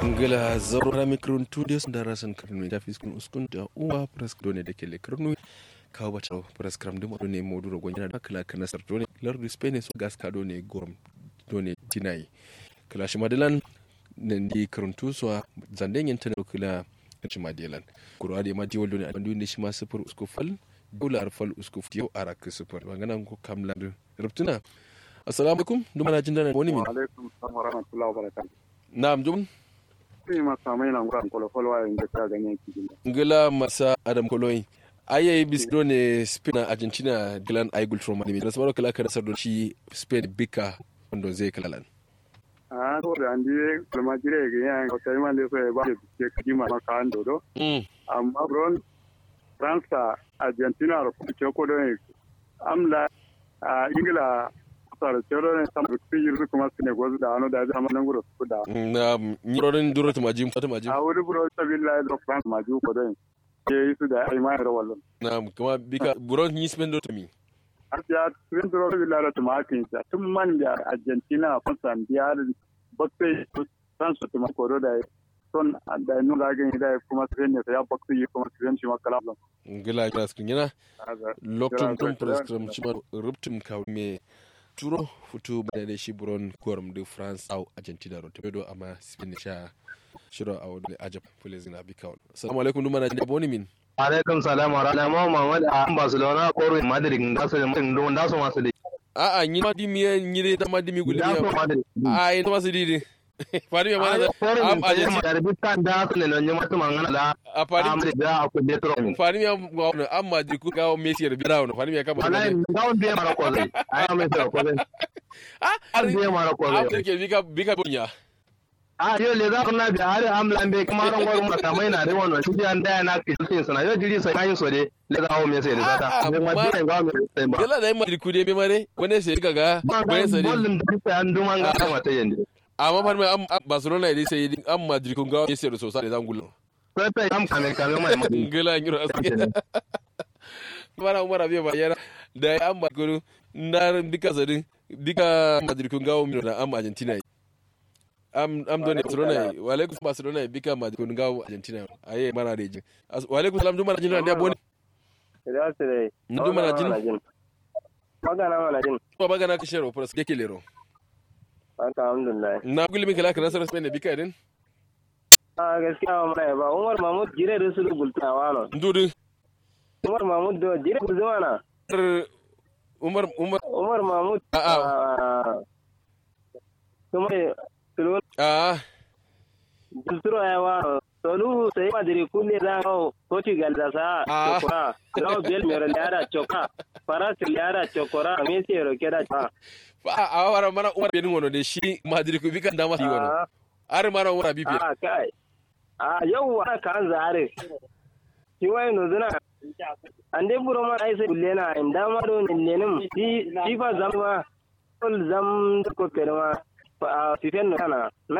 ngila zaura mikron tudios da rasan karnu da fiskun uskun da uwa pres done da kele karnu kawo bata pres kram dum ne modu ro gonya da kala kana sar done lardu spain so gas ka done gorom done tinai kala shi madalan nan di karuntu so zanden yin tana kula shi madalan kurwa da ma di waldo ne a bandu ne shi ma sufur uskufal dole arfal uskuf yau arak sufur wangana ko kamlan rubtuna assalamu alaikum duma na jin dana wani min alaikum salam wa rahmatullahi wa barakatuh na'am dum sai ma samai na ngura kolo folo wa inda ta ganyen kidin ngila masa adam koloyi ayayi bisdo ne spain na argentina dilan aigul from anime da sabaro kala kada sardo shi spain bika wanda zai kalalan a to da andi kalma jire ga yan ko sai man le so ba ke kidima maka ando do mm amma bron france argentina ro ko ko do amla a ingila sara cero ne sam ku yi kuma su ne gozu da ano da zama nan guro su da na nyirorin duro ta majim ta majim a wuri bro ta billahi da france maju ko do ke yi su da ai mai rawallo na kuma bika buron ni spain do mi asiya tun duro billahi da tumakin sa tun man da argentina france biya da bakai france tuma ko da son da nu da ga da kuma su ne ya bakai kuma su ne shi makala ngila kras kunyana loktum tum prescription chima ruptum ka me turo futu bane da shi buron korum de france au argentina ro tedo ama spain sha shiro a wani ajab fulizin abi kawon assalamu alaikum duma na jin aboni min alaikum salam wa rahmatullahi muhammad a barcelona ko real madrid da su da da su masu da a a ni ma dimi ni de da ma dimi guli da su madrid a yi ta masu didi fari me mana am argentina da bitan da su ne nan yi masu mangana da a fari am da aku de tro min fari me ga amma di ku ga messi da birawo fari me kama wallahi da on be mara ko zai ai mai so ko zai a ar be mara ko a zai ke bika bika bonya a yo le za ku na bi har am lambe kuma ran gwar mu ta mai na da wannan shi an da na ki tin sana yo jiri sai kan so de le za o me sai da sata ne ma bi ga mu sai ba yalla da madrid ku de me mare wani sai ka ga wani sai bollin da sai an duman ga mata yende amma fari me am barcelona dai sai am madrid kun ga messi da sosai da zangulu Pepe am kame kame mai mai ngila ngiro aske mara umara biya ba yara da ya amma guru na bika zadin bika madrid kun gawo mino da am argentina am am doni barcelona wa alaikum barcelona bika madrid kun gawo argentina aye mara reji wa alaikum salam duma argentina da boni da su dai ndu mana jin magana mana jin to baga na kishero pras keke lero haka alhamdulillah na gulmi kala kana sar spain bika din a gaskiya ba mana ba umar mahmud jire da su rubulta wano ndudu umar mahmud do jire ku zama na umar umar umar mahmud a a kuma tulun a dulturo ya wano tolu sai madiri kulle da ko portugal da sa Ah. chokora no bel mero liara choka faras liara chokora messi ro keda cha fa a wara mana umar benin wono de shi madrid ku bika dama yi wono ah ar mara umar bibi ah kai ah yau wa kan zare shi wai no zuna ande buro ma ai sai kullena inda ma do nenem shi shi fa zama kol zam ko kerma fa fifen no kana